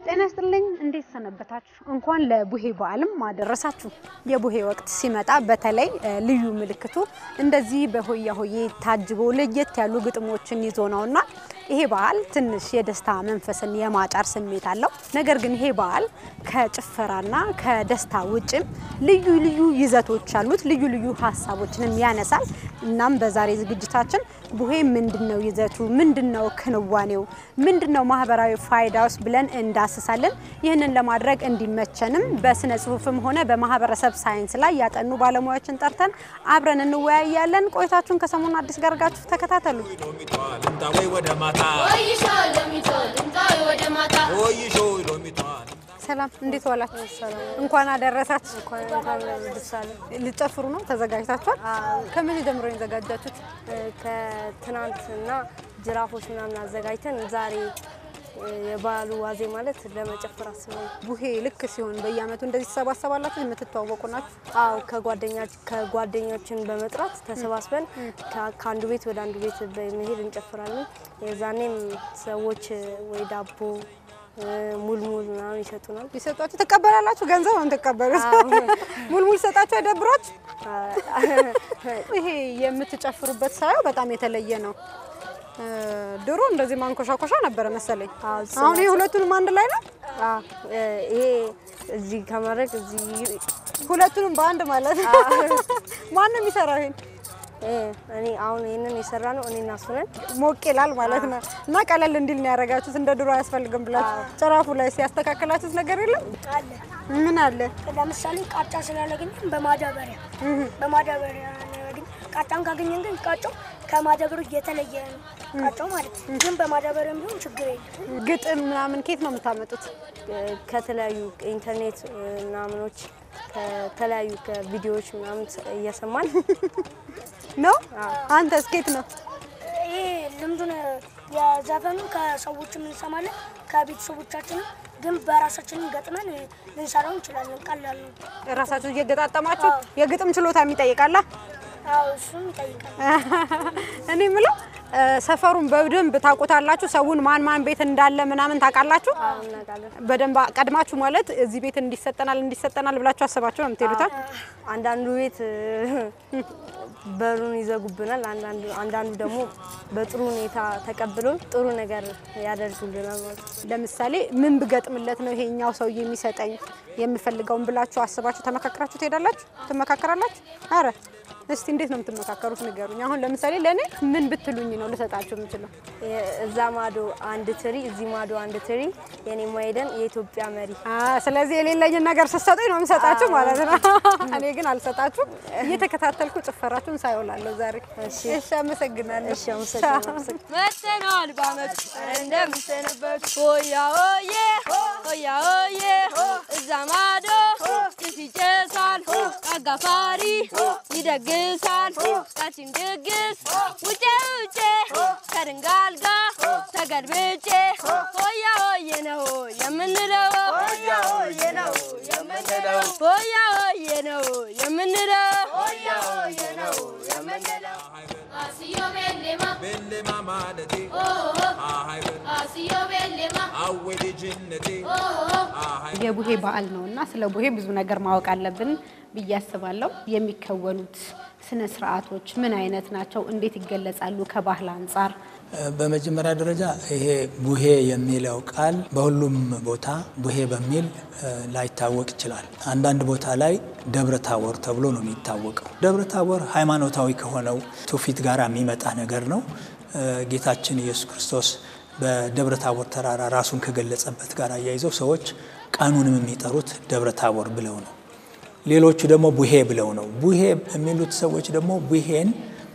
ጤና ይስጥልኝ። እንዴት ሰነበታችሁ? እንኳን ለቡሄ በዓልም አደረሳችሁ። የቡሄ ወቅት ሲመጣ በተለይ እ ልዩ ምልክቱ እንደዚህ በሆያ ሆዬ ታጅቦ ለየት ያሉ ግጥሞችን ይዞ ነውና ይሄ በዓል ትንሽ የደስታ መንፈስን የማጫር ስሜት አለው። ነገር ግን ይሄ በዓል ከጭፈራና ከደስታ ውጭም ልዩ ልዩ ይዘቶች አሉት። ልዩ ልዩ ሀሳቦችንም ያነሳል። እናም በዛሬ ዝግጅታችን ቡሄ ምንድነው ይዘቱ፣ ምንድነው ክንዋኔው፣ ምንድነው ማህበራዊ ፋይዳውስ ብለን እንዳስሳለን። ይህንን ለማድረግ እንዲመቸንም በስነ ጽሁፍም ሆነ በማህበረሰብ ሳይንስ ላይ ያጠኑ ባለሙያዎችን ጠርተን አብረን እንወያያለን። ቆይታችሁን ከሰሞኑ አዲስ ጋር አድርጋችሁ ተከታተሉ። ሰላም፣ እንዴት ዋላችሁ? እንኳን አደረሳችሁ። ልጨፍሩ ነው? ተዘጋጅታችኋል? ከምን ጀምሮ ነው የተዘጋጃችሁት? ከትናንትና ጅራፎች ምናምን አዘጋጅተን ዛሬ የበዓሉ ዋዜ ማለት ለመጨፈር አስበው። ቡሄ ልክ ሲሆን በየአመቱ እንደዚህ ተሰባሰባላችሁ? የምትተዋወቁ ናችሁ? አዎ ከጓደኞችን በመጥራት ተሰባስበን ከ- ከአንዱ ቤት ወደ አንዱ ቤት በመሄድ እንጨፍራለን። የዛኔም ሰዎች ወይ ዳቦ ሙልሙል ምናምን ይሰጡናል። ይሰጧችሁ? ትቀበላላችሁ? ገንዘብ ነው የምትቀበሉት? ሙልሙል ይሰጣችሁ አይደብሯችሁ? ይሄ የምትጨፍሩበት ሳየው በጣም የተለየ ነው። እ ድሮ እንደዚህ ማንኮሻኮሻ ነበረ መሰለኝ። አዎ፣ አሁን ይሄ ሁለቱንም አንድ ላይ ነው። አዎ፣ ይሄ እዚህ ከማድረግ እዚህ ሁለቱንም በአንድ ማለት ነው። ማንም ይሰራው ይሄን ይሄ እኔ አሁን ይህንን የሰራ ነው እኔ እና እሱ ነን። ሞቅ ይላል ማለት ነው። እና ቀለል እንዲል ነው ያደረጋችሁት። እንደ ድሮ አያስፈልግም ብላችሁ ጭራፉ ላይ ሲያስተካክላችሁት ነገር የለም? አለ ምን አለ? ለምሳሌ ቃጫ ስላላገኘን በማዳበሪያ በማዳበሪያ ነው ያገኘን። ቃጫን ካገኘን ግን ቃጫው ከማዳበሪያው የተለየ ነው ቃጫው ማለት ነው። ግን በማዳበሪያም ቢሆን ችግር የለም። ግጥም ምናምን ኬት ነው የምታመጡት? ከተለያዩ ኢንተርኔት ምናምኖች ከተለያዩ ከቪዲዮዎች ምናምን እየሰማን ነው አንተ ስኬት ነው ይሄ ልምዱን የዘፈኑ ከሰዎችም እንሰማለን ከቤተሰቦቻችንም ግን በራሳችንን ገጥመን ልንሰራው እንችላለን። ቀላል ነው። ራሳችሁ እየገጣጠማችሁ የግጥም ችሎታ የሚጠይቃላ? አዎ እሱም ይጠይቃል። እኔ የምለው እ ሰፈሩን በደንብ ታውቁታላችሁ? ሰውን ማን ማን ቤት እንዳለ ምናምን ታውቃላችሁ? እናውቃለን። በደንብ ቀድማችሁ ማለት እዚህ ቤት እንዲሰጠናል እንዲሰጠናል ብላችሁ አስባችሁ ነው የምትሄዱታ? አንዳንዱ ቤት በሩን ይዘጉብናል። አንዳንዱ አንዳንዱ ደግሞ በጥሩ ሁኔታ ተቀብሎን ጥሩ ነገር ያደርጉልናል ማለት ነው። ለምሳሌ ምን ብገጥምለት ነው ይሄኛው ሰው የሚሰጠኝ የምፈልገውን ብላችሁ አስባችሁ ተመካከራችሁ ትሄዳላችሁ? ትመካከራላችሁ? አረ እስቲ እንዴት ነው የምትመካከሩት ንገሩኝ። አሁን ለምሳሌ ለእኔ ምን ብትሉኝ ነው ልሰጣችሁ የምችለው? እዛ ማዶ አንድ ትሪ፣ እዚህ ማዶ አንድ ትሪ፣ የኔ ማይደን የኢትዮጵያ መሪ አ ስለዚህ የሌለኝን ነገር ስትሰጡኝ ነው የምሰጣችሁ ማለት ነው። እኔ ግን አልሰጣችሁም። እየተከታተልኩ ጭፈራችሁን ሳይውላለሁ ዛሬ። እሺ። እሺ፣ አመሰግናለሁ። እሺ፣ አመሰግናለሁ። መተናል በአመት እንደምሰነበት ሆያ ሆዬ ሆያ ሆዬ እዛ ማዶ ጭስ ይጨሳል አጋፋሪ ይደግሳል ቃችን ድግስ ውጬ ውጬ ከድንጋል ጋር ተገልብጬ ሆያ ሆዬ ነው የምንለው ሆያ ሆዬ ነው የምንለው ሆያ ሆዬ ነው የምንለው ሆያ ሆዬ ነው የምንለው አስዮ ቤሌማ Bellema malati, ahayben, አስዮ ቤሌማ awedi jinnati, ahay. የቡሄ በዓል ነው እና ስለ ቡሄ ብዙ ነገር ማወቅ አለብን ብዬ አስባለሁ። የሚከወኑት ስነ ስርዓቶች ምን አይነት ናቸው? እንዴት ይገለጻሉ? ከባህል አንጻር በመጀመሪያ ደረጃ ይሄ ቡሄ የሚለው ቃል በሁሉም ቦታ ቡሄ በሚል እ ላይታወቅ ይችላል። አንዳንድ ቦታ ላይ ደብረ ታቦር ተብሎ ነው የሚታወቀው። ደብረ ታቦር ሃይማኖታዊ ከሆነው ትውፊት ጋር የሚመጣ ነገር ነው። እ ጌታችን ኢየሱስ ክርስቶስ በደብረ ታቦር ተራራ ራሱን ከገለጸበት ጋር አያይዘው ሰዎች ቀኑንም የሚጠሩት ደብረ ታቦር ብለው ነው። ሌሎቹ ደግሞ ቡሄ ብለው ነው። ቡሄ የሚሉት ሰዎች ደግሞ ቡሄን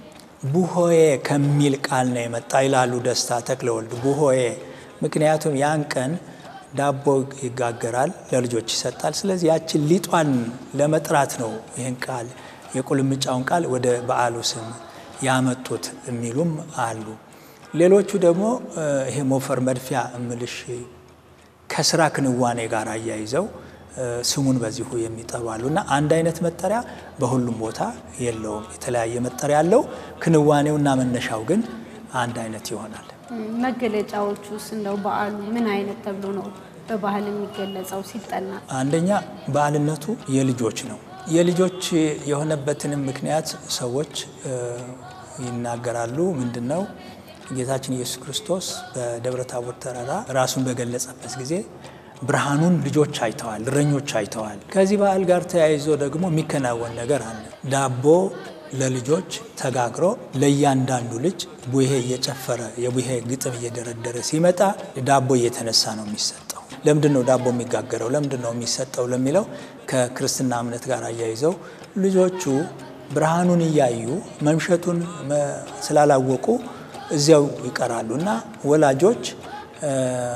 ቡሆዬ ከሚል ቃል ነው የመጣ ይላሉ ደስታ ተክለወልድ ቡሆዬ። ምክንያቱም ያን ቀን ዳቦ ይጋገራል፣ ለልጆች ይሰጣል። ስለዚህ ያችን ሊጧን ለመጥራት ነው ይህን ቃል የቁልምጫውን ቃል ወደ በዓሉ ስም ያመጡት የሚሉም አሉ። ሌሎቹ ደግሞ እ ይሄ ሞፈር መድፊያ እምልሽ ከስራ ክንዋኔ ጋር አያይዘው እ ስሙን በዚሁ የሚጠሩ አሉ እና አንድ አይነት መጠሪያ በሁሉም ቦታ የለውም። የተለያየ መጠሪያ አለው። ክንዋኔውና መነሻው ግን አንድ አይነት ይሆናል። መገለጫዎቹስ እንደው በዓሉ ምን አይነት ተብሎ ነው በባህል የሚገለጸው ሲጠና? አንደኛ በዓልነቱ የልጆች ነው። የልጆች የሆነበትንም ምክንያት ሰዎች እ፣ ይናገራሉ። ምንድን ነው? ጌታችን ኢየሱስ ክርስቶስ በደብረ ታቦር ተራራ ራሱን በገለጸበት ጊዜ ብርሃኑን ልጆች አይተዋል፣ እረኞች አይተዋል። ከዚህ በዓል ጋር ተያይዞ ደግሞ የሚከናወን ነገር አለ። ዳቦ ለልጆች ተጋግሮ ለእያንዳንዱ ልጅ ቡሄ እየጨፈረ የቡሄ ግጥም እየደረደረ ሲመጣ ዳቦ እየተነሳ ነው የሚሰጠው። ለምንድን ነው ዳቦ የሚጋገረው? ለምንድን ነው የሚሰጠው ለሚለው ከክርስትና እምነት ጋር አያይዘው ልጆቹ ብርሃኑን እያዩ መምሸቱን መ- ስላላወቁ እዚያው ይቀራሉ እና ወላጆች እ፣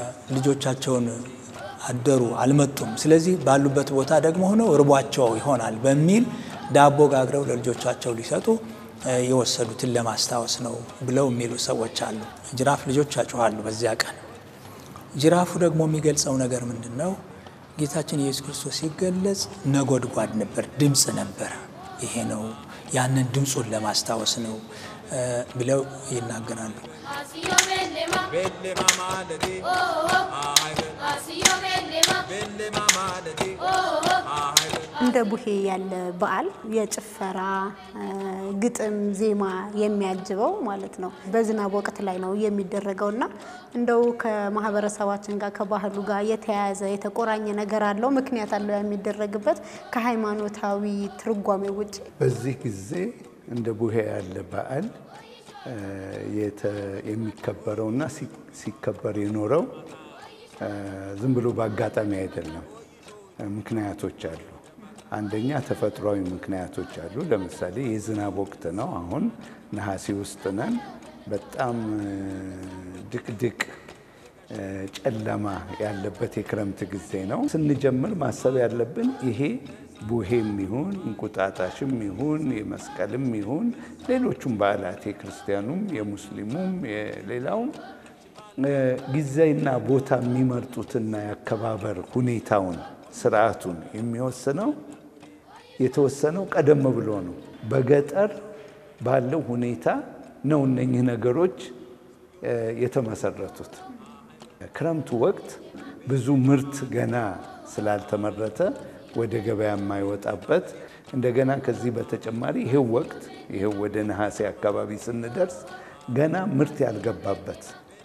ልጆቻቸውን አደሩ አልመጡም፣ ስለዚህ ባሉበት ቦታ ደግሞ ሆነው እርቧቸው ይሆናል በሚል ዳቦ ጋግረው ለልጆቻቸው ሊሰጡ እ፣ የወሰዱትን ለማስታወስ ነው ብለው የሚሉ ሰዎች አሉ። ጅራፍ ልጆች ያጮኋሉ በዚያ ቀን። ጅራፉ ደግሞ የሚገልጸው ነገር ምንድን ነው? ጌታችን ኢየሱስ ክርስቶስ ሲገለጽ ነጎድጓድ ነበር፣ ድምፅ ነበረ። ይሄ ነው ያንን ድምፁን ለማስታወስ ነው እ፣ ብለው ይናገራሉ። Asiyo bellema, Belle mamalade, oh oh. ah ben. Asiyo bellema, Belle mamalade, oh oh. ah ben. እንደ ቡሄ ያለ በዓል የጭፈራ እ፣ ግጥም፣ ዜማ የሚያጅበው ማለት ነው በዝናብ ወቅት ላይ ነው የሚደረገው እና እንደው ከማህበረሰባችን ጋር ከባህሉ ጋር የተያያዘ የተቆራኘ ነገር አለው ምክንያት አለው የሚደረግበት ከሃይማኖታዊ ትርጓሜ ውጭ በዚህ ጊዜ እንደ ቡሄ ያለ በዓል እ፣ የተ- የሚከበረውና ሲ- ሲከበር የኖረው እ፣ ዝም ብሎ በአጋጣሚ አይደለም። እ፣ ምክንያቶች አሉ። አንደኛ ተፈጥሯዊ ምክንያቶች አሉ። ለምሳሌ የዝናብ ወቅት ነው። አሁን ነሐሴ ውስጥ ነን። በጣም እ፣ ድቅድቅ እ፣ ጨለማ ያለበት የክረምት ጊዜ ነው። ስንጀምር ማሰብ ያለብን ይሄ ቡሄም ይሁን እንቁጣጣሽም ይሁን የመስቀልም ይሁን ሌሎቹም በዓላት የክርስቲያኑም የሙስሊሙም የሌላውም እ፣ ጊዜና ቦታ የሚመርጡትና የአከባበር ሁኔታውን ስርዓቱን የሚወስነው የተወሰነው ቀደም ብሎ ነው። በገጠር ባለው ሁኔታ ነው እነኚህ ነገሮች እ፣ የተመሰረቱት። ክረምቱ ወቅት ብዙ ምርት ገና ስላልተመረተ ወደ ገበያ የማይወጣበት እንደገና ከዚህ በተጨማሪ ይሄው ወቅት ይሄው ወደ ነሐሴ አካባቢ ስንደርስ ገና ምርት ያልገባበት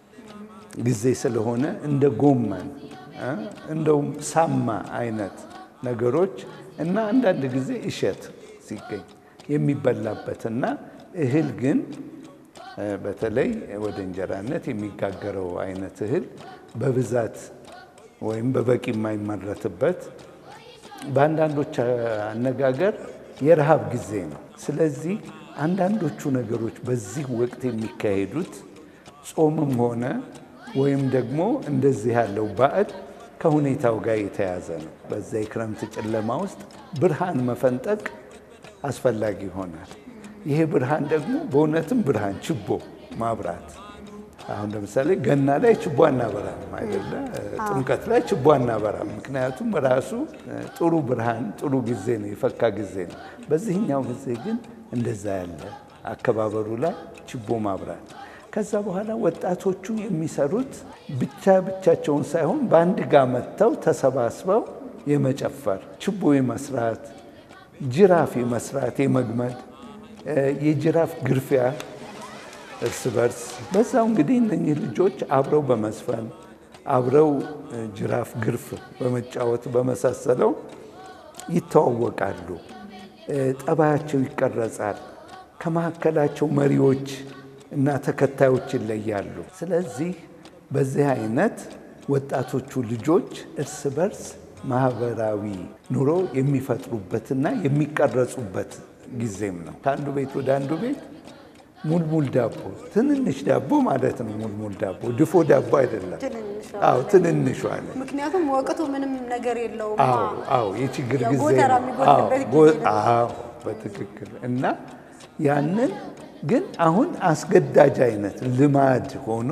ጊዜ ስለሆነ እንደ ጎመን እ፣ እንደውም ሳማ አይነት ነገሮች እና አንዳንድ ጊዜ እሸት ሲገኝ የሚበላበትና እህል ግን እ፣ በተለይ ወደ እንጀራነት የሚጋገረው አይነት እህል በብዛት ወይም በበቂ የማይመረትበት በአንዳንዶች አነጋገር የረሃብ ጊዜ ነው። ስለዚህ አንዳንዶቹ ነገሮች በዚህ ወቅት የሚካሄዱት ጾምም ሆነ ወይም ደግሞ እንደዚህ ያለው ባዕድ ከሁኔታው ጋር የተያዘ ነው። በዛ የክረምት ጨለማ ውስጥ ብርሃን መፈንጠቅ አስፈላጊ ይሆናል። ይሄ ብርሃን ደግሞ በእውነትም ብርሃን ችቦ ማብራት አሁን ለምሳሌ ገና ላይ ችቦ አናበራም አይደለ? ጥምቀት ላይ ችቦ አናበራም። ምክንያቱም ራሱ ጥሩ ብርሃን ጥሩ ጊዜ ነው፣ የፈካ ጊዜ ነው። በዚህኛው ጊዜ ግን እንደዛ ያለ አከባበሩ ላይ ችቦ ማብራት ከዛ በኋላ ወጣቶቹ የሚሰሩት ብቻ ብቻቸውን ሳይሆን በአንድ ጋር መጥተው ተሰባስበው የመጨፈር ችቦ የመስራት ጅራፍ የመስራት የመግመድ የጅራፍ ግርፊያ እርስ በርስ በዛው እንግዲህ እነኚህ ልጆች አብረው በመዝፈን አብረው ጅራፍ ግርፍ በመጫወት በመሳሰለው ይተዋወቃሉ። ጠባያቸው ይቀረጻል። ከመካከላቸው መሪዎች እና ተከታዮች ይለያሉ። ስለዚህ በዚህ አይነት ወጣቶቹ ልጆች እርስ በርስ ማህበራዊ ኑሮ የሚፈጥሩበትና የሚቀረጹበት ጊዜም ነው። ከአንዱ ቤት ወደ አንዱ ቤት ሙልሙል ዳቦ ትንንሽ ዳቦ ማለት ነው። ሙልሙል ዳቦ ድፎ ዳቦ አይደለም። አዎ ትንንሿ ነው። ምክንያቱም ወቅቱ ምንም ነገር የለውም። አዎ አዎ የችግር ጊዜ የጎተራ ነው። የሚጎልበት አዎ ጊዜ ነው። አዎ በትክክል እና ያንን ግን አሁን አስገዳጅ አይነት ልማድ ሆኖ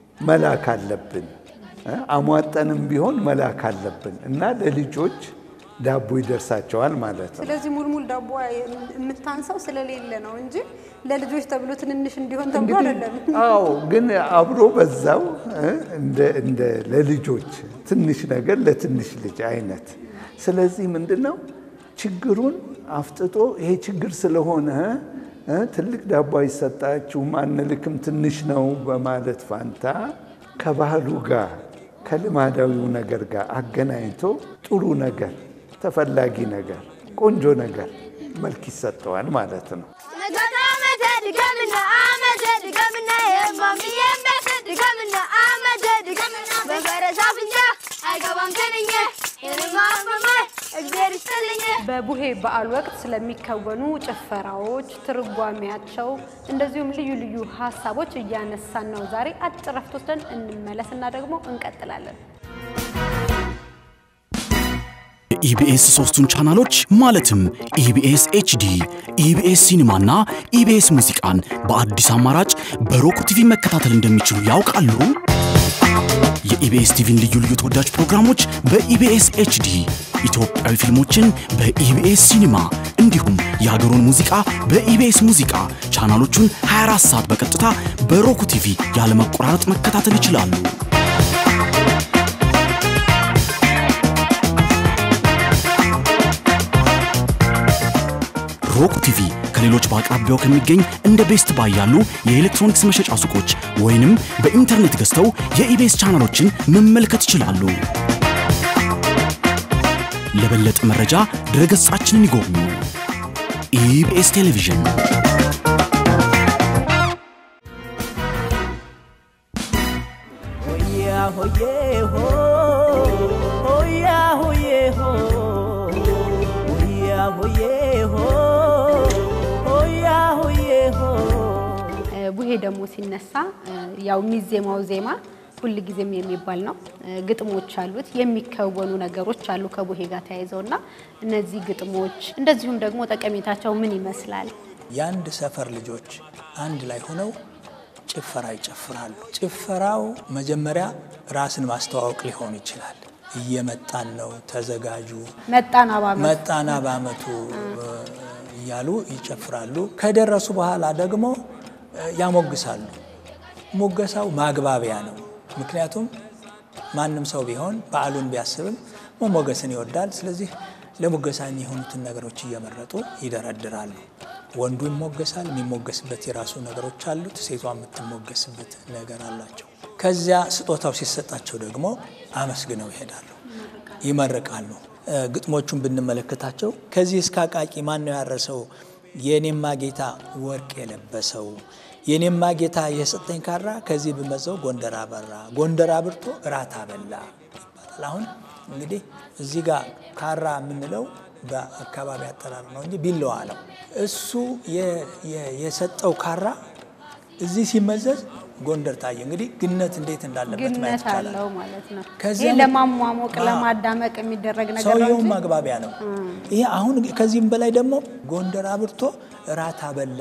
መላክ አለብን እ አሟጠንም ቢሆን መላክ አለብን እና ለልጆች ዳቦ ይደርሳቸዋል ማለት ነው። ስለዚህ ሙልሙል ዳቦ የምታንሰው ስለሌለ ነው እንጂ ለልጆች ተብሎ ትንንሽ እንዲሆን ተብሎ እንግዲህ አይደለም። አዎ፣ ግን አብሮ በዛው እ እንደ እንደ ለልጆች ትንሽ ነገር ለትንሽ ልጅ አይነት። ስለዚህ ምንድን ነው ችግሩን አፍጥጦ ይሄ ችግር ስለሆነ እ ትልቅ ዳቦ አይሰጣችሁም አንልክም ትንሽ ነው በማለት ፋንታ ከባህሉ ጋር ከልማዳዊው ነገር ጋር አገናኝቶ ጥሩ ነገር፣ ተፈላጊ ነገር፣ ቆንጆ ነገር መልክ ይሰጠዋል ማለት ነው። ነገና አመተ ድገምና አመተ ድገምና የማምዬ ቤት ድገምና አመተ ድገምና በፈረስ አፍንጫ አይገባም ትንኝ የንማ አመመ እግዜር ይስጥልኝ በቡሄ በዓል ወቅት ስለሚከወኑ ጭፈራዎች፣ ትርጓሜያቸው እንደዚሁም ልዩ ልዩ ሀሳቦች እያነሳን ነው። ዛሬ አጭር ረፍት ወስደን እንመለስና ደግሞ እንቀጥላለን። የኢቢኤስ ሶስቱን ቻናሎች ማለትም ኢቢኤስ ኤችዲ፣ ኢቢኤስ ሲኒማና ኢቢኤስ ሙዚቃን በአዲስ አማራጭ በሮክ ቲቪ መከታተል እንደሚችሉ ያውቃሉ? የኢቢኤስ ቲቪን ልዩ ልዩ ተወዳጅ ፕሮግራሞች በኢቢኤስ ኤችዲ፣ ኢትዮጵያዊ ፊልሞችን በኢቢኤስ ሲኒማ እንዲሁም የሀገሩን ሙዚቃ በኢቢኤስ ሙዚቃ ቻናሎቹን 24 ሰዓት በቀጥታ በሮክ ቲቪ ያለመቆራረጥ መከታተል ይችላሉ። ሮክ ቲቪ ከሌሎች በአቅራቢያው ከሚገኝ እንደ ቤስት ባይ ያሉ የኤሌክትሮኒክስ መሸጫ ሱቆች ወይንም በኢንተርኔት ገዝተው የኢቤስ ቻናሎችን መመልከት ይችላሉ። ለበለጠ መረጃ ድረገጻችንን ይጎብኙ። ኢቢኤስ ቴሌቪዥን ሆያ ሆዬ ሆ ሆያ ሆዬ ሆ ሆያ ሆዬ ሆ ሆያ ሆዬ ሆ እ ቡሄ ደግሞ ሲነሳ እ ያው የሚዜማው ዜማ ሁል ጊዜም የሚባል ነው። እ ግጥሞች አሉት፣ የሚከወኑ ነገሮች አሉ ከቡሄ ጋር ተያይዘውና እነዚህ ግጥሞች እንደዚሁም ደግሞ ጠቀሜታቸው ምን ይመስላል? የአንድ ሰፈር ልጆች አንድ ላይ ሆነው ጭፈራ ይጨፍራሉ። ጭፈራው መጀመሪያ ራስን ማስተዋወቅ ሊሆን ይችላል። እየመጣን ነው፣ ተዘጋጁ፣ መጣና ባመት መጣና በአመቱ እያሉ ይጨፍራሉ። ከደረሱ በኋላ ደግሞ እ ያሞግሳሉ። ሙገሳው ማግባቢያ ነው። ምክንያቱም ማንም ሰው ቢሆን በዓሉን ቢያስብም መሞገስን ይወዳል። ስለዚህ ለሙገሳ የሚሆኑትን ነገሮች እየመረጡ ይደረድራሉ። ወንዱ ይሞገሳል። የሚሞገስበት የራሱ ነገሮች አሉት። ሴቷ የምትሞገስበት ነገር አላቸው። ከዚያ ስጦታው ሲሰጣቸው ደግሞ አመስግነው ይሄዳሉ፣ ይመርቃሉ። እ ግጥሞቹን ብንመለከታቸው ከዚህ እስከ አቃቂ ማን ነው ያረሰው? የኔማ ጌታ ወርቅ የለበሰው የኔማ ጌታ የሰጠኝ ካራ ከዚህ ብመዘው ጎንደር አበራ ጎንደር አብርቶ እራት አበላ ይባላል። አሁን እንግዲህ እዚህ ጋር ካራ የምንለው በአካባቢ አጠራር ነው እንጂ ቢለዋ ነው። እሱ የ- የ- የሰጠው ካራ እዚህ ሲመዘዝ ጎንደር ታየ። እንግዲህ ግነት እንዴት እንዳለበት ማየት ግነት ይቻላል። አለው ማለት ነው። ከዚያ ይህ ምን- ለማሟሞቅ አዎ። ለማዳመቅ የሚደረግ ነገር ነው ሰውየውን እንጂ ማግባቢያ ነው። ይሄ አሁን ከዚህም በላይ ደግሞ ጎንደር አብርቶ እራት አበላ።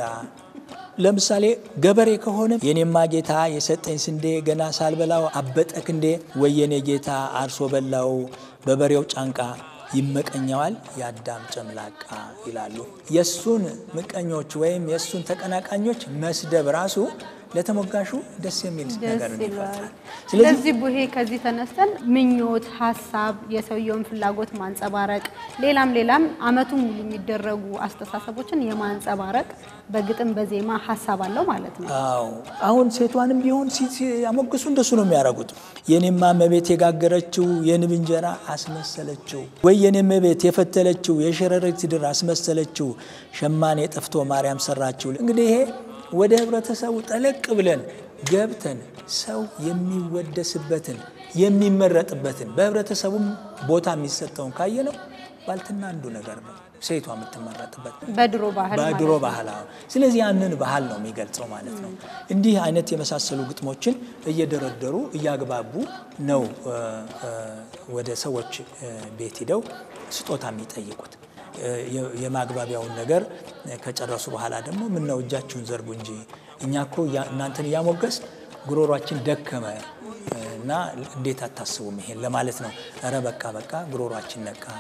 ለምሳሌ ገበሬ ከሆነ የኔማ ጌታ የሰጠኝ ስንዴ ገና ሳልበላው አበጠ ክንዴ፣ ወየኔ ጌታ አርሶ በላው በበሬው ጫንቃ ይመቀኘዋል የአዳም ጨምላቃ ይላሉ። የእሱን ምቀኞች ወይም የእሱን ተቀናቃኞች መስደብ ራሱ ለተሞጋሹ ደስ የሚል ነገር ደስ ይለዋል። ይፈጥራል። ስለዚህ ቡሄ ከዚህ ተነስተን ምኞት፣ ሀሳብ፣ የሰውየውን ፍላጎት ማንጸባረቅ፣ ሌላም ሌላም አመቱን ሙሉ የሚደረጉ አስተሳሰቦችን የማንጸባረቅ በግጥም በዜማ ሀሳብ አለው ማለት ነው። አዎ አሁን ሴቷንም ቢሆን ሲ- ሲያሞግሱ እንደሱ ነው የሚያደርጉት። የኔማ እመቤት የጋገረችው የንብ እንጀራ አስመሰለችው፣ ወይ የኔ እመቤት የፈተለችው የሸረሪት ድር አስመሰለችው፣ ሸማኔ ጠፍቶ ማርያም ሰራችው። እንግዲህ ይሄ ወደ ህብረተሰቡ ጠለቅ ብለን ገብተን ሰው የሚወደስበትን የሚመረጥበትን በህብረተሰቡም ቦታ የሚሰጠውን ካየ ነው ባልትና አንዱ ነገር ነው ሴቷ የምትመረጥበት በድሮ ባህል ማለት በድሮ ነው። ባህል አዎ። ስለዚህ ያንን ባህል ነው የሚገልጸው ማለት ነው። እንዲህ አይነት የመሳሰሉ ግጥሞችን እየደረደሩ እያግባቡ ነው እ፣ እ፣ ወደ ሰዎች እ፣ ቤት ሂደው ስጦታ የሚጠይቁት። እ፣ የ- የማግባቢያውን ነገር ከጨረሱ በኋላ ደግሞ ምን ነው እጃችሁን ዘርጉ እንጂ እኛ እኮ እያ- እናንተን እያሞገስ ጉሮሯችን ደከመ እና እንዴት አታስቡም ይሄን ለማለት ነው። እረ በቃ በቃ ጉሮሯችን ነቃ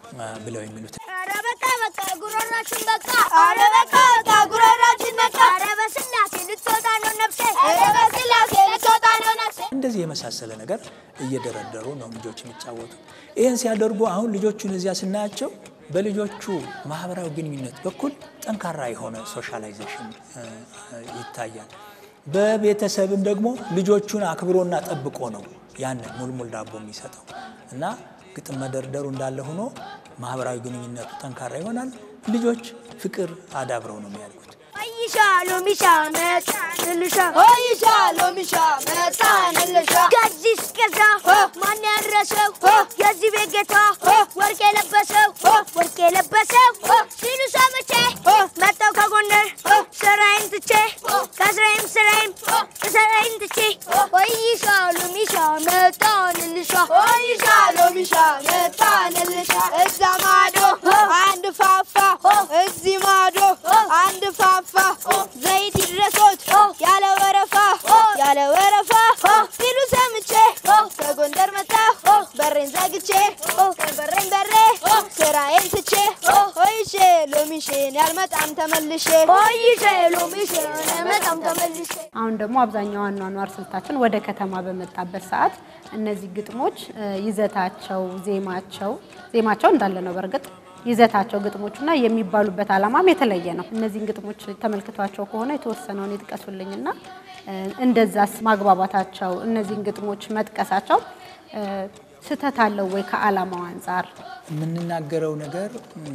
ብለው የሚሉት ኧረ በቃ በቃ ጉሮሯችን በቃ ኧረ በቃ በቃ ጉሮሯችን በቃ ኧረ በስላሴ ልትወጣ ነው ነፍሴ ኧረ በስላሴ ልትወጣ ነው ነፍሴ እንደዚህ የመሳሰለ ነገር እየደረደሩ ነው ልጆች የሚጫወቱ። ይህን ሲያደርጉ አሁን ልጆቹን እዚያ ስናያቸው በልጆቹ ማህበራዊ ግንኙነት በኩል ጠንካራ የሆነ ሶሻላይዜሽን እ፣ እ፣ ይታያል። በቤተሰብም ደግሞ ልጆቹን አክብሮና ጠብቆ ነው ያንን ሙልሙል ዳቦ የሚሰጠው እና ግጥም መደርደሩ እንዳለ ሆኖ ማህበራዊ ግንኙነቱ ጠንካራ ይሆናል። ልጆች ፍቅር አዳብረው ነው የሚያድጉት። ሆይሻ ሎሚሻ መጣንልሻ ሆይሻ ሎሚሻ መጣንልሻ ከዚህ እስከዛ ማን ያረሰው የዚህ ቤት ጌታ ወርቅ የለበሰው ወርቅ የለበሰው ሲሉ ሰምቼ መጣው ከጎንደር ስራዬን ትቼ ከስራዬም ስራዬም ስራዬን ትቼ ሆይሻ ሎሚሻ መጣንልሻ ሆይሻ ሎሚሻ መጣንልሻ እዛ ማዶ አንድ ፋፋ እዚህ ማዶ አንድ ፋፋ ዘይት ይድረሶት ያለ ወረፋ ያለ ወረፋ ሲሉ ሰምቼ ከጎንደር መጣሁ በሬን ዘግቼ በሬን በሬ ስራዬን ትቼ ሆይሼ ሎሚሼን ያልመጣም ተመልሼ ሆይሼ ሎሚሼን ያልመጣም ተመልሼ አሁን ደግሞ አብዛኛው አኗኗር ስልታችን ወደ ከተማ በመጣበት ሰዓት እነዚህ ግጥሞች እ፣ ይዘታቸው፣ ዜማቸው ዜማቸው እንዳለ ነው በእርግጥ ይዘታቸው ግጥሞቹና የሚባሉበት ዓላማም የተለየ ነው። እነዚህን ግጥሞች ተመልክቷቸው ከሆነ የተወሰነውን ይጥቀሱልኝና እ፣ እንደዛስ ማግባባታቸው እነዚህን ግጥሞች መጥቀሳቸው እ፣ ስህተት አለው ወይ ከዓላማው አንጻር? የምንናገረው ነገር እም፣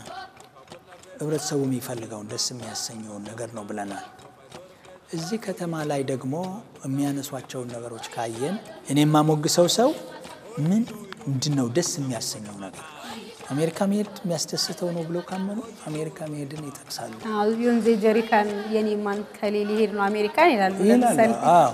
ህብረተሰቡ የሚፈልገውን ደስ የሚያሰኘውን ነገር ነው ብለናል። እዚህ ከተማ ላይ ደግሞ የሚያነሷቸውን ነገሮች ካየን እኔ የማሞግሰው ሰው ምን ምንድን ነው ደስ የሚያሰኘው ነገር አሜሪካ መሄድ የሚያስደስተው ነው ብለው ካመኑ አሜሪካ መሄድን ይጠቅሳሉ አዎ፣ ዮንዜ ጀሪካን የኔማን ከሌ ሊሄድ ነው አሜሪካን ይላሉ። ይላሉ። ለምሳሌ አዎ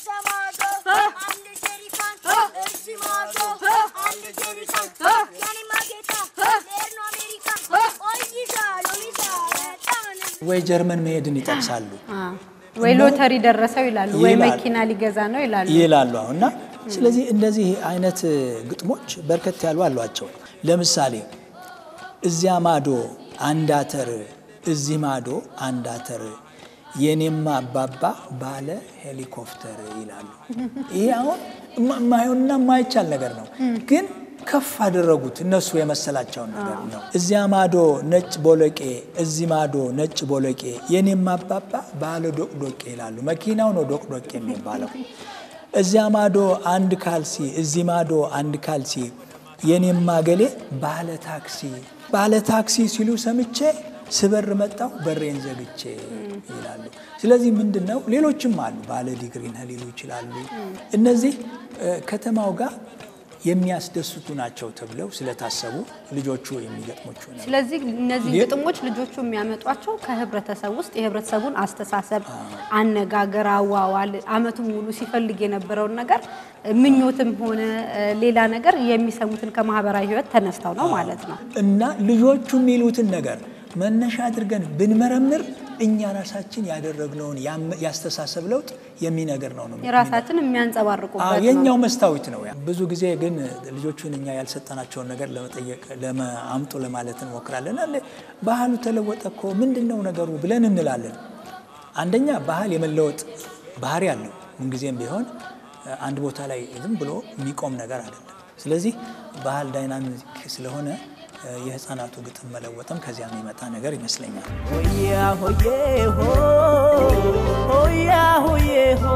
ወይ ጀርመን መሄድን ይጠቅሳሉ አ፣ ወይ ሎተሪ ደረሰው ይላሉ፣ ወይ ይላሉ። መኪና ሊገዛ ነው ይላሉ። ይላሉ አሁን እና ስለዚህ እንደዚህ አይነት ግጥሞች በርከት ያሉ አሏቸው። ለምሳሌ እዚያ ማዶ አንድ አተር እዚህ ማዶ አንድ አተር የኔማ አባባ ባለ ሄሊኮፕተር ይላሉ። ይሄ አሁን እማ- የማይሆንና የማይቻል ነገር ነው፣ ግን ከፍ አደረጉት እነሱ የመሰላቸውን ነገር ነው። እዚያ ማዶ ነጭ ቦለቄ እዚህ ማዶ ነጭ ቦለቄ የኔማ አባባ ባለ ዶቅዶቄ ይላሉ። መኪናው ነው ዶቅዶቄ የሚባለው። እዚያ ማዶ አንድ ካልሲ እዚህ ማዶ አንድ ካልሲ የኔማ ገሌ ባለ ታክሲ ባለ ታክሲ ሲሉ ሰምቼ ስበር መጣሁ በሬን ዘግቼ ይላሉ። ስለዚህ ምንድን ነው ሌሎችም አሉ ባለ ዲግሪ ነህ ሊሉ ይችላሉ። እነዚህ እ፣ ከተማው ጋር የሚያስደስቱ ናቸው ተብለው ስለታሰቡ ልጆቹ የሚገጥሞቹ ነው። ስለዚህ እነዚህ ሌ- ግጥሞች ልጆቹ የሚያመጧቸው ከህብረተሰብ ውስጥ የህብረተሰቡን አስተሳሰብ፣ አነጋገር፣ አዋዋል አመቱን ሙሉ ሲፈልግ የነበረውን ነገር ምኞትም ሆነ እ፣ ሌላ ነገር የሚሰሙትን ከማህበራዊ ህይወት ተነስተው ነው ማለት ነው። እና ልጆቹ የሚሉትን ነገር መነሻ አድርገን ብንመረምር እኛ ራሳችን ያደረግነውን ያም- ያስተሳሰብ ለውጥ የሚነገር ነው ነው የራሳችን አዎ፣ የሚያንጸባርቁበት የኛው ነው። መስታወት ነው። ያ ብዙ ጊዜ ግን ልጆቹን እኛ ያልሰጠናቸውን ነገር ለመጠየቅ ለመ- አምጡ ለማለት እንሞክራለን። አለ ባህሉ ተለወጠ እኮ ምንድን ነው ነገሩ ብለን እንላለን። አንደኛ ባህል የመለወጥ ባህሪ አለው። ምንጊዜም ቢሆን አንድ ቦታ ላይ ዝም ብሎ የሚቆም ነገር አይደለም። ስለዚህ ባህል ዳይናሚክ ስለሆነ የህፃናቱ ግጥም መለወጥም ከዚያ የሚመጣ ነገር ይመስለኛል። ሆያ ሆዬ ሆ ሆያ ሆዬ ሆ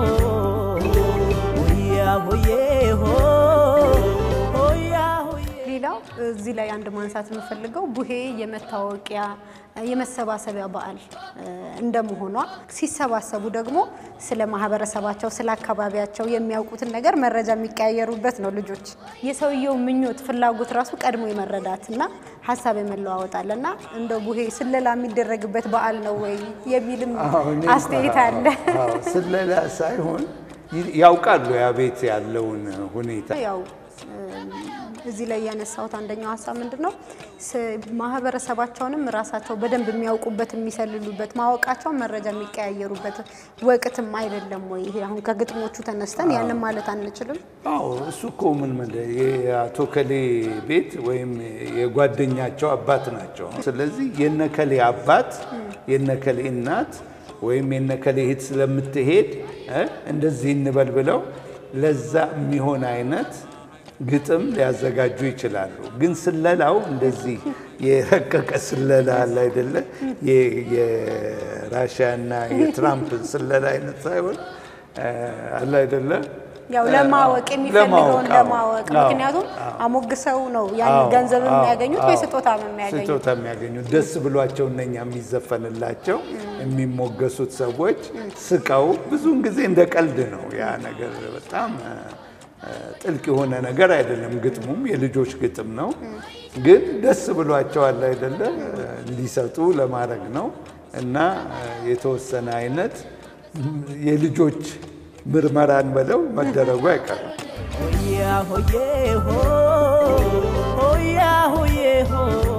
ሆያ ሆዬ ሆ ሆያ ሆዬ ሌላው እዚህ ላይ አንድ ማንሳት የምፈልገው ቡሄ የመታወቂያ የመሰባሰቢያ በዓል እ፣ እንደመሆኗ ሲሰባሰቡ ደግሞ ስለ ማህበረሰባቸው፣ ስለ አካባቢያቸው የሚያውቁትን ነገር መረጃ የሚቀያየሩበት ነው። ልጆች የሰውየው ምኞት፣ ፍላጎት ራሱ ቀድሞ የመረዳት እና ሀሳብ የመለዋወጥ አለ እና እንደ ቡሄ ስለላ የሚደረግበት በዓል ነው ወይ የሚልም አዎ፣ እኔ አስተያየት አለ። አዎ፣ ስለላ ሳይሆን ይ- ያውቃሉ ያ ቤት ያለውን ሁኔታ ያው እ፣ እዚህ ላይ ያነሳሁት አንደኛው ሀሳብ ምንድን ነው ስ- ማህበረሰባቸውንም ራሳቸው በደንብ የሚያውቁበት የሚሰልሉበት ማወቃቸውን መረጃ የሚቀያየሩበት ወቅትም አይደለም ወይ? ይሄ አሁን ከግጥሞቹ ተነስተን ያንን ማለት አንችልም። አዎ እሱ እኮ ምን መለ የአቶ ከሌ ቤት ወይም የጓደኛቸው አባት ናቸው። ስለዚህ የነከሌ አባት የነከሌ እናት ወይም የነከሌ እህት ስለምትሄድ እ እንደዚህ እንበል ብለው ለዛ የሚሆን አይነት ግጥም ሊያዘጋጁ ይችላሉ። ግን ስለላው እንደዚህ የረቀቀ ስለላ አለ አይደለ? የ- የራሽያና የትራምፕ ስለላ አይነት ሳይሆን እ አለ አይደለ? ያው ለማወቅ የሚፈልገውን ለማወቅ፣ አዎ። ለማወቅ አዎ፣ ምክንያቱም አዎ። አሞግሰው ነው ያን አዎ፣ ገንዘብ አዎ፣ የሚያገኙት ወይ አዎ። ስጦታ የሚያገኙት። ስጦታ የሚያገኙት ደስ ብሏቸው እነኛ የሚዘፈንላቸው የሚሞገሱት ሰዎች ስቀው ብዙውን ጊዜ እንደ ቀልድ ነው። ያ ነገር በጣም እ፣ ጥልቅ የሆነ ነገር አይደለም። ግጥሙም የልጆች ግጥም ነው፣ ግን ደስ ብሏቸዋል አይደለ ሊሰጡ ለማድረግ ነው እና እ፣ የተወሰነ አይነት የልጆች ምርመራን በለው መደረጉ አይቀርም። ሆያ ሆዬ ሆ ሆያ ሆዬ ሆ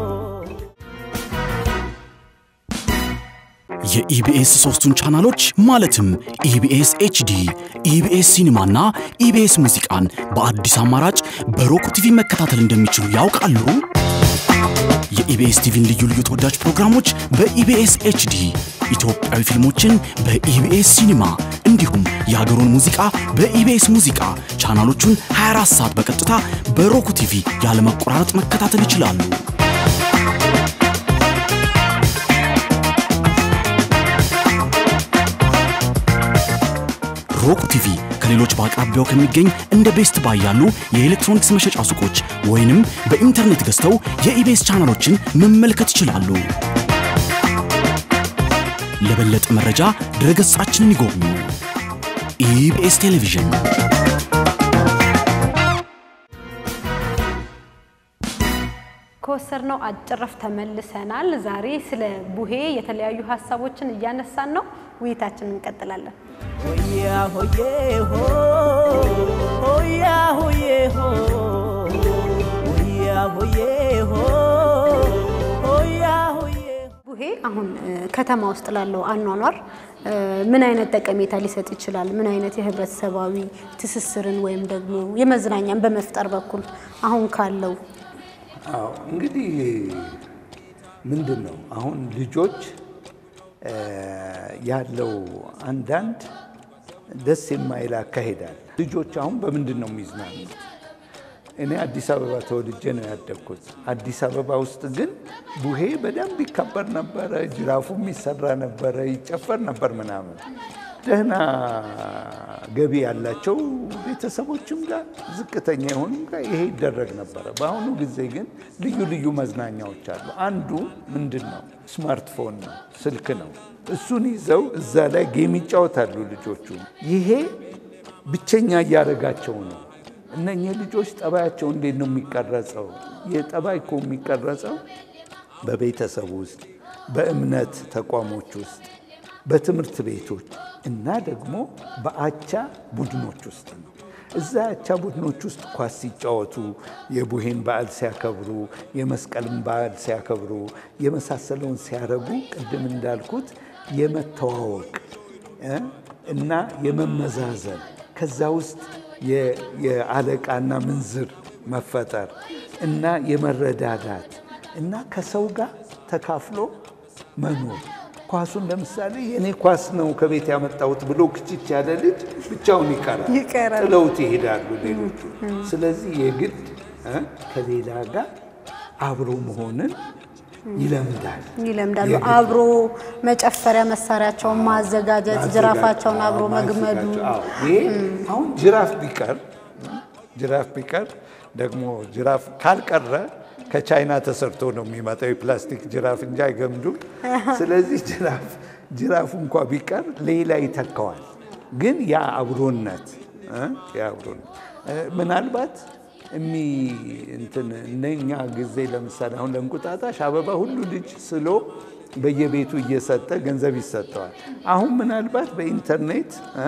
የኢቢኤስ ሶስቱን ቻናሎች ማለትም ኢቢኤስ ኤችዲ፣ ኢቢኤስ ሲኒማና ኢቢኤስ ሙዚቃን በአዲስ አማራጭ በሮክ ቲቪ መከታተል እንደሚችሉ ያውቃሉ? የኢቢኤስ ቲቪን ልዩ ልዩ ተወዳጅ ፕሮግራሞች በኢቢኤስ ኤችዲ፣ ኢትዮጵያዊ ፊልሞችን በኢቢኤስ ሲኒማ እንዲሁም የሀገሩን ሙዚቃ በኢቢኤስ ሙዚቃ ቻናሎቹን 24 ሰዓት በቀጥታ በሮክ ቲቪ ያለመቆራረጥ መከታተል ይችላሉ። ሮክ ቲቪ ከሌሎች በአቅራቢያው ከሚገኝ እንደ ቤስት ባይ ያሉ የኤሌክትሮኒክስ መሸጫ ሱቆች ወይንም በኢንተርኔት ገዝተው የኢቤስ ቻናሎችን መመልከት ይችላሉ። ለበለጠ መረጃ ድረገጻችንን ይጎብኙ። ኢቢኤስ ቴሌቪዥን ከወሰድነው አጭር ረፍት ተመልሰናል። ዛሬ ስለ ቡሄ የተለያዩ ሀሳቦችን እያነሳን ነው። ውይይታችንን እንቀጥላለን። ሆያ ሆዬ ሆ ሆያ ሆዬ ሆ ሆያ ሆዬ ሆ ሆያ ሆዬ ቡሄ አሁን እ፣ ከተማ ውስጥ ላለው አኗኗር እ፣ ምን አይነት ጠቀሜታ ሊሰጥ ይችላል? ምን አይነት የህብረተሰባዊ ትስስርን ወይም ደግሞ የመዝናኛን በመፍጠር በኩል አሁን ካለው አዎ እንግዲህ ምንድን ነው አሁን ልጆች እ፣ ያለው አንዳንድ ደስ የማይል አካሄዳል። ልጆች አሁን በምንድን ነው የሚዝናኑት? እኔ አዲስ አበባ ተወልጄ ነው ያደግኩት። አዲስ አበባ ውስጥ ግን ቡሄ በደንብ ይከበር ነበረ፣ ጅራፉም ይሰራ ነበረ፣ ይጨፈር ነበር ምናምን። ደህና ገቢ ያላቸው ቤተሰቦችም ጋር ዝቅተኛ የሆኑም ጋር ይሄ ይደረግ ነበረ። በአሁኑ ጊዜ ግን ልዩ ልዩ መዝናኛዎች አሉ። አንዱ ምንድን ነው? ስማርትፎን ነው፣ ስልክ ነው። እሱን ይዘው እዛ ላይ ጌም ይጫወታሉ ልጆቹ። ይሄ ብቸኛ እያደረጋቸው ነው። እነኚህ ልጆች ጠባያቸው እንዴት ነው የሚቀረጸው? የጠባይ እኮ የሚቀረጸው በቤተሰብ ውስጥ፣ በእምነት ተቋሞች ውስጥ፣ በትምህርት ቤቶች እና ደግሞ በአቻ ቡድኖች ውስጥ ነው። እዛ አቻ ቡድኖች ውስጥ ኳስ ሲጫወቱ፣ የቡሄን በዓል ሲያከብሩ፣ የመስቀልን በዓል ሲያከብሩ፣ የመሳሰለውን ሲያደርጉ ቅድም እንዳልኩት የመተዋወቅ እ እና የመመዛዘን ከዛ ውስጥ የ- የአለቃና ምንዝር መፈጠር እና የመረዳዳት እና ከሰው ጋር ተካፍሎ መኖር። ኳሱን ለምሳሌ የኔ ኳስ ነው ከቤት ያመጣሁት ብሎ ክችች ያለ ልጅ ብቻውን ይቀራል፣ ይቀራል። ጥለውት ይሄዳሉ ሌሎቹ። ስለዚህ የግድ እ ከሌላ ጋር አብሮ መሆንን ይለምዳል። ይለምዳሉ። የግድ አብሮ መጨፈሪያ መሳሪያቸውን ማዘጋጀት፣ ጅራፋቸውን አብሮ አዎ፣ መግመዱ ማዘጋጀት። አዎ፣ ይሄ አሁን ጅራፍ ቢቀር ጅራፍ ቢቀር ደግሞ ጅራፍ ካልቀረ ከቻይና ተሰርቶ ነው የሚመጣው የፕላስቲክ ጅራፍ እንጂ አይገምዱም። ስለዚህ ጅራፍ ጅራፉ እንኳ ቢቀር ሌላ ይተካዋል። ግን ያ አብሮነት እ ያ አብሮነት እ ምናልባት እሚ እንትን እነኛ ጊዜ ለምሳሌ አሁን ለእንቁጣጣሽ አበባ ሁሉ ልጅ ስሎ በየቤቱ እየሰጠ ገንዘብ ይሰጠዋል። አሁን ምናልባት በኢንተርኔት እ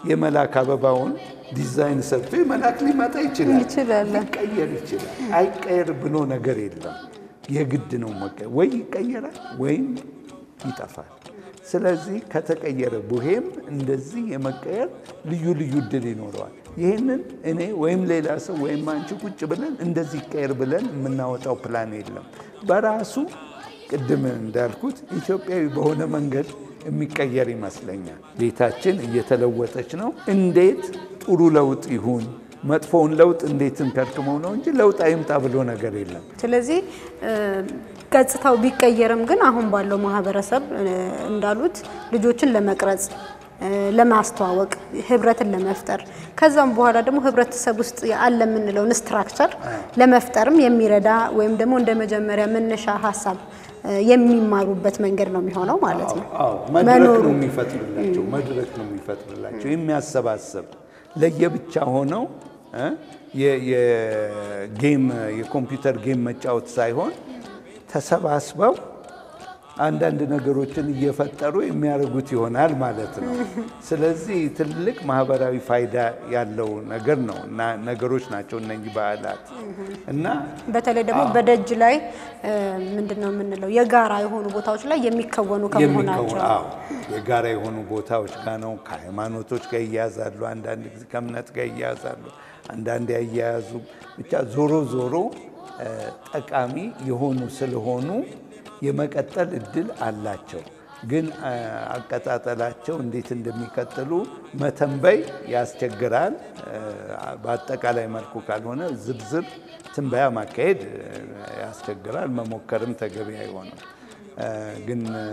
የመላክ አበባውን ዲዛይን ሰርቶ የመላክ ሊመጣ ይችላል፣ ይችላል። ሊቀየር ይችላል። አይቀየር ብሎ ነገር የለም። የግድ ነው መቀየር። ወይ ይቀየራል ወይም ይጠፋል። ስለዚህ ከተቀየረ ቡሄም እንደዚህ የመቀየር ልዩ ልዩ እድል ይኖረዋል። ይህንን እኔ ወይም ሌላ ሰው ወይም አንቺ ቁጭ ብለን እንደዚህ ይቀየር ብለን የምናወጣው ፕላን የለም። በራሱ ቅድም እንዳልኩት ኢትዮጵያዊ በሆነ መንገድ የሚቀየር ይመስለኛል። ቤታችን እየተለወጠች ነው። እንዴት ጥሩ ለውጥ ይሁን መጥፎውን ለውጥ እንዴት እንከርክመው ነው እንጂ ለውጥ አይምጣ ብሎ ነገር የለም። ስለዚህ እ፣ ገጽታው ቢቀየርም ግን አሁን ባለው ማህበረሰብ እ፣ እንዳሉት ልጆችን ለመቅረጽ እ፣ ለማስተዋወቅ ህብረትን ለመፍጠር ከዛም በኋላ ደግሞ ህብረተሰብ ውስጥ አለ የምንለውን ስትራክቸር ለመፍጠርም የሚረዳ ወይም ደግሞ እንደ መጀመሪያ መነሻ ሀሳብ እ፣ የሚማሩበት መንገድ ነው የሚሆነው ማለት ነው። አዎ መድረክ መኖሩ ነው የሚፈጥርላቸው መድረክ ነው የሚፈጥርላቸው የሚያሰባሰብ ለየብቻ ሆነው እ የ- የጌም የኮምፒውተር ጌም መጫወት ሳይሆን ተሰባስበው አንዳንድ ነገሮችን እየፈጠሩ የሚያደርጉት ይሆናል ማለት ነው። ስለዚህ ትልቅ ማህበራዊ ፋይዳ ያለው ነገር ነው እና ነገሮች ናቸው እነኚህ በዓላት እና በተለይ ደግሞ በደጅ ላይ ምንድን ነው የምንለው የጋራ የሆኑ ቦታዎች ላይ የሚከወኑ ከመሆናቸው የሚከወ- አዎ፣ የጋራ የሆኑ ቦታዎች ጋር ነው። ከሃይማኖቶች ጋር ይያያዛሉ፣ አንዳንድ ጊዜ ከእምነት ጋር ይያያዛሉ፣ አንዳንድ ያያያዙ ብቻ ዞሮ ዞሮ እ፣ ጠቃሚ የሆኑ ስለሆኑ የመቀጠል እድል አላቸው። ግን እ፣ አቀጣጠላቸው እንዴት እንደሚቀጥሉ መተንበይ ያስቸግራል። እ፣ በአጠቃላይ መልኩ ካልሆነ ዝርዝር ትንበያ ማካሄድ እ፣ ያስቸግራል። መሞከርም ተገቢ አይሆንም። እ፣ ግን እ፣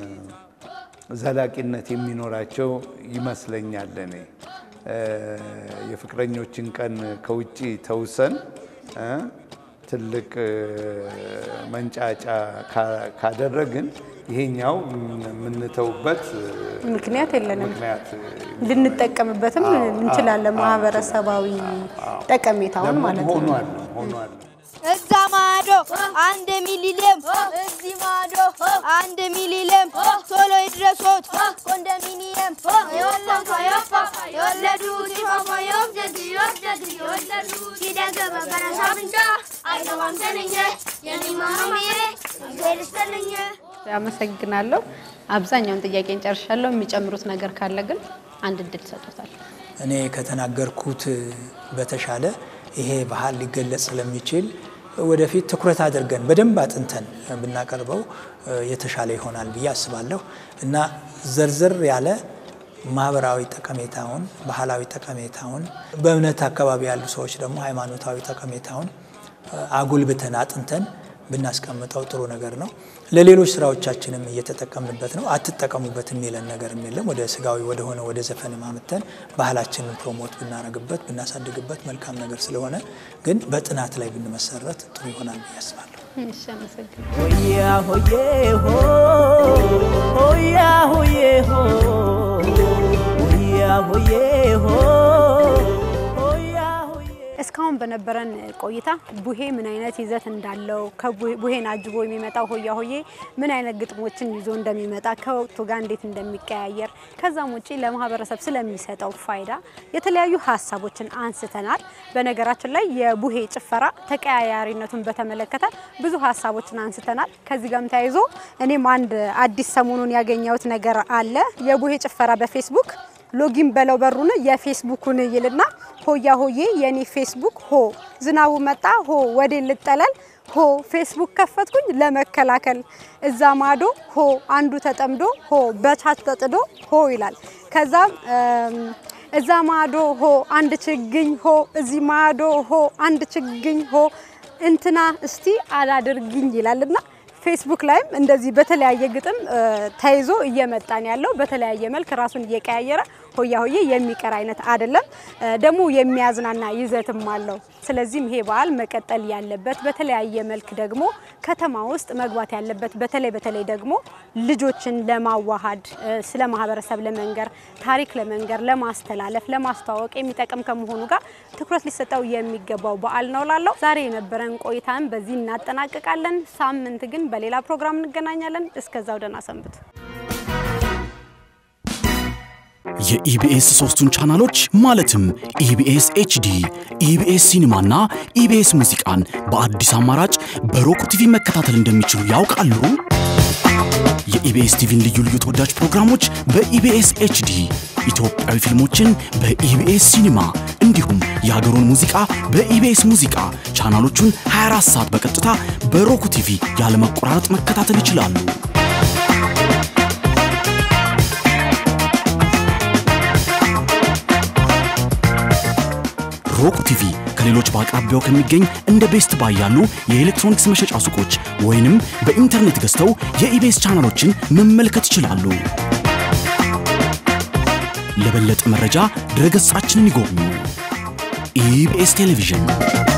ዘላቂነት የሚኖራቸው ይመስለኛል። እኔ እ፣ የፍቅረኞችን ቀን ከውጭ ተውሰን እ፣ ትልቅ እ፣ መንጫጫ ካ- ካደረግን ይሄኛው የምንተውበት እ፣ ምክንያት የለንም። ምክንያት ልንጠቀምበትም እንችላለን። ማህበረሰባዊ ጠቀሜታውን ማለት ነው። ሆኗል ሆኗል። እዛ ማዶ አንድ ሚሊሌም እዚህ ማዶ አንድ ሚሊሌም ቶሎ ይድረሶት ኮንዶሚኒየም የወለዱ የወለዱት ይፋፋ የወደዱ የወደዱ የወለዱት ሲደገመ በረሳ ብንጫ አይገባም ተነኘ የሚማማዬ እግዜር ይስጥልኝ አመሰግናለሁ። አብዛኛውን ጥያቄን ጨርሻለሁ። የሚጨምሩት ነገር ካለ ግን አንድ እድል ሰጡታል። እኔ ከተናገርኩት በተሻለ ይሄ ባህል ሊገለጽ ስለሚችል ወደፊት ትኩረት አድርገን በደንብ አጥንተን ብናቀርበው የተሻለ ይሆናል ብዬ አስባለሁ እና ዘርዘር ያለ ማህበራዊ ጠቀሜታውን፣ ባህላዊ ጠቀሜታውን፣ በእምነት አካባቢ ያሉ ሰዎች ደግሞ ሃይማኖታዊ ጠቀሜታውን አጉልብተን አጥንተን ብናስቀምጠው ጥሩ ነገር ነው። ለሌሎች ስራዎቻችንም እየተጠቀምንበት ነው። አትጠቀሙበት የሚለን ነገርም የለም። ወደ ስጋዊ ወደሆነ ወደ ዘፈን ማምተን ባህላችንን ፕሮሞት ብናረግበት ብናሳድግበት መልካም ነገር ስለሆነ ግን በጥናት ላይ ብንመሰረት ጥሩ ይሆናል ብዬ አስባለሁ። እሺ፣ አመሰግናለሁ። ሆያ ሆዬ ሆ ሆያ ሆዬ ሆ ሆያ ሆዬ ሆ ሆያ ሆዬ እስካሁን በነበረን ቆይታ ቡሄ ምን አይነት ይዘት እንዳለው ከቡሄን አጅቦ የሚመጣው ሆያ ሆዬ ምን አይነት ግጥሞችን ይዞ እንደሚመጣ ከወቅቱ ጋር እንዴት እንደሚቀያየር ከዛም ውጪ ለማህበረሰብ ስለሚሰጠው ፋይዳ የተለያዩ ሀሳቦችን አንስተናል። በነገራችን ላይ የቡሄ ጭፈራ ተቀያያሪነቱን በተመለከተ ብዙ ሀሳቦችን አንስተናል። ከዚህ ጋርም ተያይዞ እኔም አንድ አዲስ ሰሞኑን ያገኘሁት ነገር አለ። የቡሄ ጭፈራ በፌስቡክ ሎጊን በለው በሩን የፌስቡኩን ይልና ሆያ ሆዬ የኔ ፌስቡክ ሆ ዝናቡ መጣ ሆ ወዴ ልጠለል ሆ ፌስቡክ ከፈትኩኝ ለመከላከል እዛ ማዶ ሆ አንዱ ተጠምዶ ሆ በቻች ተጥዶ ሆ ይላል። ከዛም እም፣ እዛ ማዶ ሆ አንድ ችግኝ ሆ እዚህ ማዶ ሆ አንድ ችግኝ ሆ እንትና እስቲ አላድርግኝ ይላልና ፌስቡክ ላይም እንደዚህ በተለያየ ግጥም እ፣ ተይዞ እየመጣን ያለው በተለያየ መልክ ራሱን እየቀያየረ ሆያ ሆዬ የሚቀር አይነት አይደለም። እ፣ ደግሞ የሚያዝናና ይዘትም አለው። ስለዚህም ይሄ በዓል መቀጠል ያለበት በተለያየ መልክ ደግሞ ከተማ ውስጥ መግባት ያለበት በተለይ በተለይ ደግሞ ልጆችን ለማዋሃድ እ፣ ስለ ማህበረሰብ ለመንገር፣ ታሪክ ለመንገር፣ ለማስተላለፍ፣ ለማስተዋወቅ የሚጠቅም ከመሆኑ ጋር ትኩረት ሊሰጠው የሚገባው በዓል ነው ላለው ዛሬ የነበረን ቆይታን በዚህ እናጠናቅቃለን። ሳምንት ግን በሌላ ፕሮግራም እንገናኛለን። እስከዛው ደህና ሰንብቱ። የኢቢኤስ ሶስቱን ቻናሎች ማለትም ኢቢኤስ ኤችዲ፣ ኢቢኤስ ሲኒማና ኢቢኤስ ሙዚቃን በአዲስ አማራጭ በሮክ ቲቪ መከታተል እንደሚችሉ ያውቃሉ? የኢቢኤስ ቲቪን ልዩ ልዩ ተወዳጅ ፕሮግራሞች በኢቢኤስ ኤችዲ፣ ኢትዮጵያዊ ፊልሞችን በኢቢኤስ ሲኒማ እንዲሁም የሀገሩን ሙዚቃ በኢቢኤስ ሙዚቃ ቻናሎቹን 24 ሰዓት በቀጥታ በሮክ ቲቪ ያለመቆራረጥ መከታተል ይችላሉ። ሮክ ቲቪ ከሌሎች በአቅራቢያው ከሚገኝ እንደ ቤስት ባይ ያሉ የኤሌክትሮኒክስ መሸጫ ሱቆች ወይንም በኢንተርኔት ገዝተው የኢቢኤስ ቻናሎችን መመልከት ይችላሉ። ለበለጠ መረጃ ድረገጻችንን ይጎብኙ። ኢቢኤስ ቴሌቪዥን